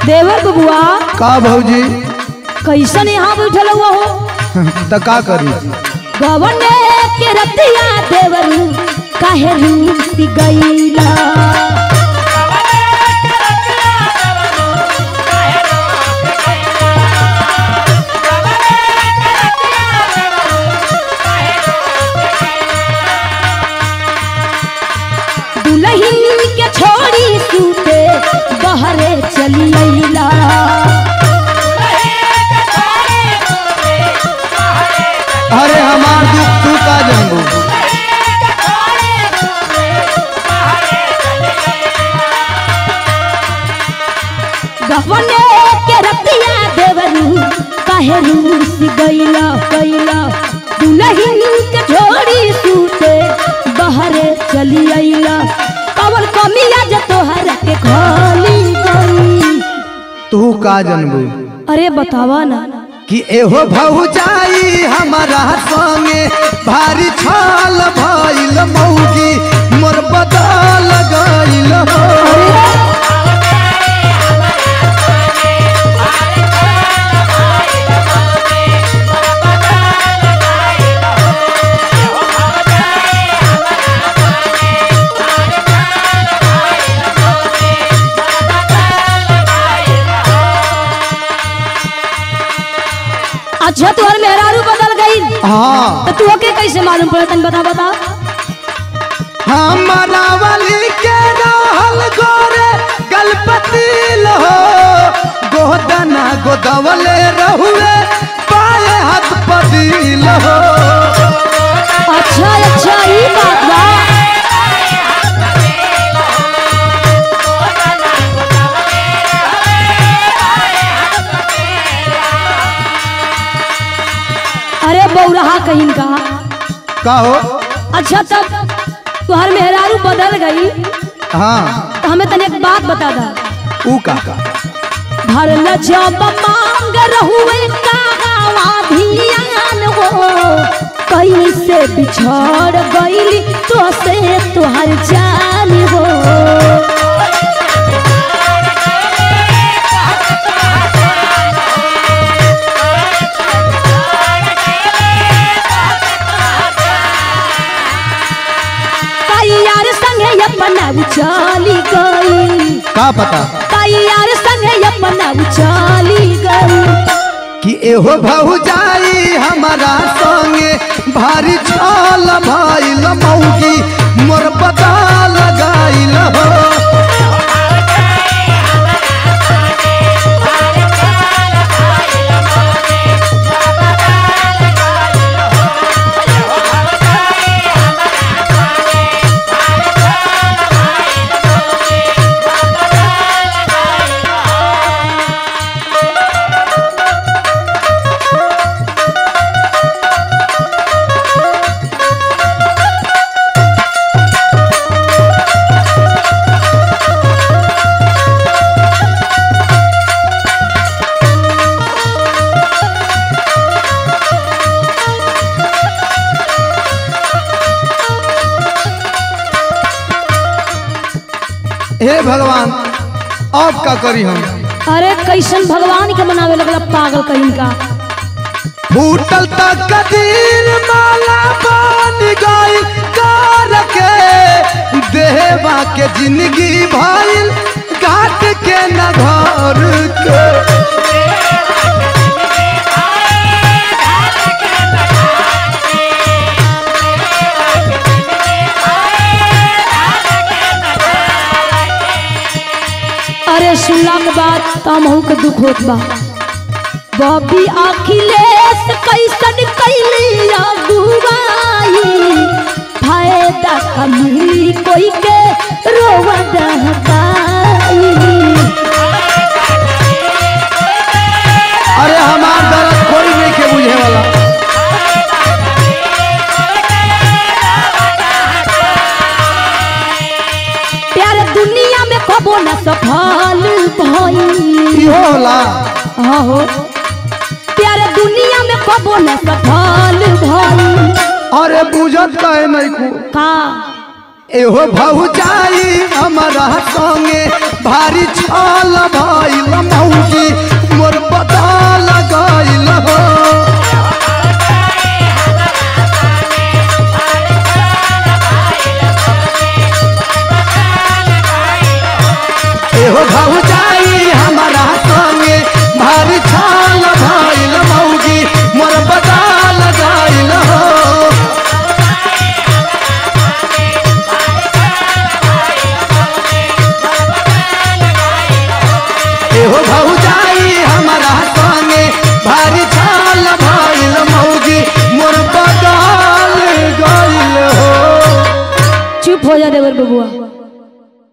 देवर बबुआ का भौजी कैसन यहाँ बैठल हुआ हो त का करी गवन के रतिया देवर काहे रूठ गईला दुल्हन के छोड़ी सूते बहरे चली अइला अरे हमार दुख तू का जानबू गवने के रतिया देवरू काहे रूस गईला गईला दुल्हन के छोड़ी सूते बहरे चली अइला कवन कमिया जे तोहर के खोली गई तू का जानबू अरे बतावा ना कि एहो भौजाई हमारा संगे भारी छाल भइल मौगी मोर बदल गइल हो अच्छा तोहर मेहरारू बदल गई हाँ तो तू के कैसे मालूम पड़ा तन बता बता हमारा वाली के रहल गोरे गलपति हो गोदना गोदवले रहुए पाए हाथ पदिल हो अच्छा अच्छा ई बात बा अरे बौरहा कहीं का का हो अच्छा तब तुहर मेहरारू बदल गई हाँ तो हमें तने एक बात बता दा ऊ का का भरल जब मांग रहुए कावा धियान हो कैसे बिछड़ गईली तो से तुहर जान हो यार संगे अपना चली गई का पता यार संगे अपना चली गई कि एहो भौजाई हमारा संगे भारी छाल भइल मौगी मोर पता लगाइल हो हे भगवान अब का करी हम अरे कैसन भगवान के मनावे लगला पागल कहीं का फूटल तक कदीर माला बन गई कार के देवा के जिंदगी भइल घाट के न घर के अरे सुनला के बाद तमहू के दुख होत बा बॉबी अखिलेश कैसन कैली अगुवाई फायदा कमी कोई के रोवा दहकाई अरे हमार दर्द कोई नहीं के बुझे वाला प्यारे दुनिया में कबो न सफल भई इहो होला हाँ हो प्यारे दुनिया में कबो न सफल भई अरे बुझत काहे नहीं को का एहो भौजाई हमारा संगे भारी छल भइल मौगी मोर बदल गइल हो एहो भौजाई हमारा संगे भारी छल भइल मौगी मोर बदल गइल हो एहो भौजाई हमारा संगे भारी छल भइल मौगी मोर बदल गइल हो चुप हो जा देवर बबुआ